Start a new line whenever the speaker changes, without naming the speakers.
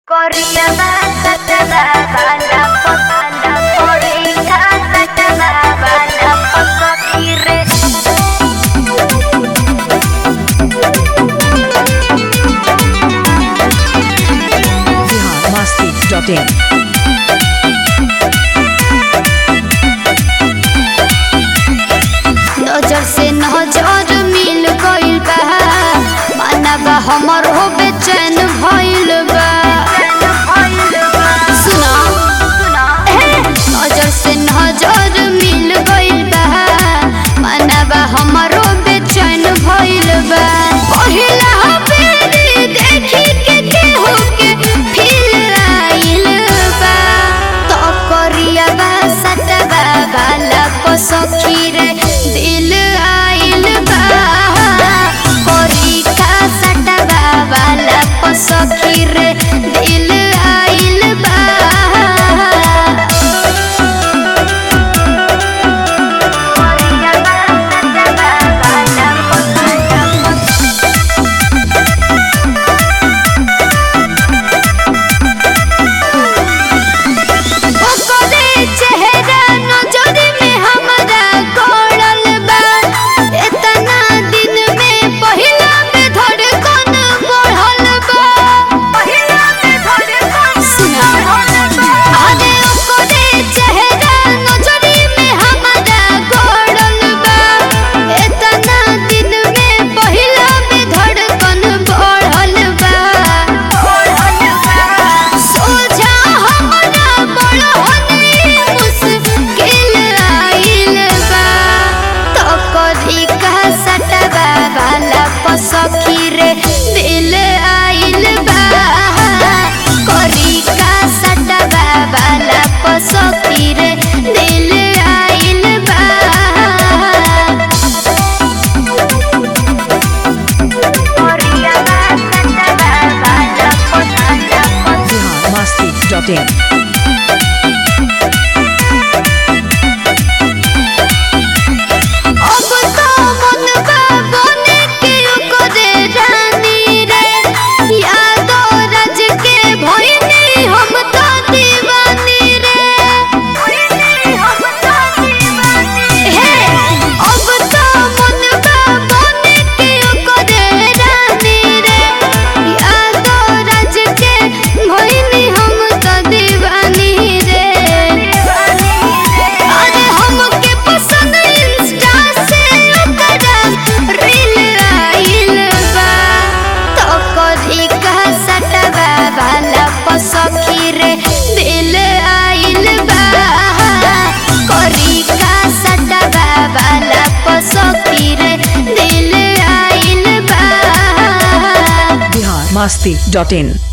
Corriaba, sataba, bala, potala, corrica, sataba, bala, potokire.
biharmasti.in
नजर से नजर मिल गइल बा मानवा हमर हो बेचैन भइल बा सुना ए, नजर से नजर मिल गइल बा मानवा हमर हो बेचैन भइल बा पहिला बेरी देखी के केहू के फील आइल बा तो करिया बा सटवा वाला को सखी रे दिल आइल बा कोरी का सटवा वाला को सखी रे दिल आइल बा ओकरे चेहरा नजरी में हमरा गड़ल बा एतना दिन में पहिला में धड़कन बढ़ल बा पहिला में धड़कन सुना अरे ओकरे चेहरा नजरी में हमरा गड़ल बा एतना दिन में पहिला में धड़कन बढ़ल बा सोझा हमरा बड़हनी मुश्किल आइल बा तो कधी का सटवा वाला पसखी रे दिल आइल बा करी का सटवा वाला पसखी रे दिल आइल बा
biharmasti.in
अब तो मनवा बने के ओकरे रानी रे यादो राज के भइनी हम तो दीवानी रे हम तो दीवानी हे अब तो मनवा बने के ओकरे रानी रे यादो राज के भइनी हम तो दीवानी रे अरे हमके पसंद इंस्टा से ओकरा रील आइल बा तो कधी का सटवा वाला पसखी रे दिल आइल बा करी का सटवा वाला पसखी रे दिल आइल बा
biharmasti.in